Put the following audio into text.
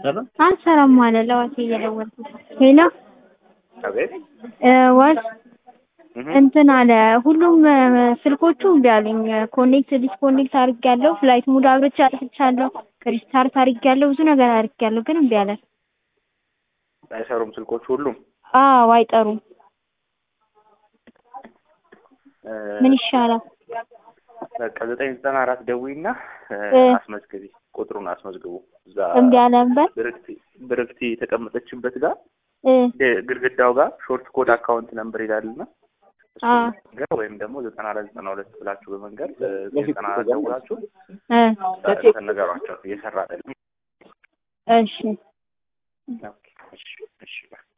አልሰራም። አልሰራም አለ ለዋሴ እየደወልኩት ሄሎ አቤት እ ዋስ እህ እንትን አለ ሁሉም እ ስልኮቹ እምቢ አሉኝ። ኮኔክት ዲስኮኔክት አድርጌያለሁ። ፍላይት ሙድ አብርቼ አጥፍቻለሁ። ሪስታርት አድርጌያለሁ። ብዙ ነገር አድርጌያለሁ፣ ግን እምቢ አለ። አይሰሩም ስልኮች ሁሉም። አዎ አይጠሩም። እ ምን ይሻላል? በቃ ዘጠኝ ዘጠና አራት ደውይና እ እ አስመዝግቢ፣ ቁጥሩን አስመዝግቡ። እዛ እምቢ አለ ነበር ብርክቲ ብርክቲ የተቀመጠችበት ጋር እ ግ- ግድግዳው ጋር ሾርት ኮድ አካውንት ነምበር ይላልና አ እሱን መንገር ወይም ደግሞ ዘጠና አራት ዘጠና ሁለት ብላችሁ በመንገር እ ዘጠና አራት ደውላችሁ እ እንትን ነገሯቸው እየሰራ አይደለም። እሺ ኦኬ፣ እሺ፣ እሺ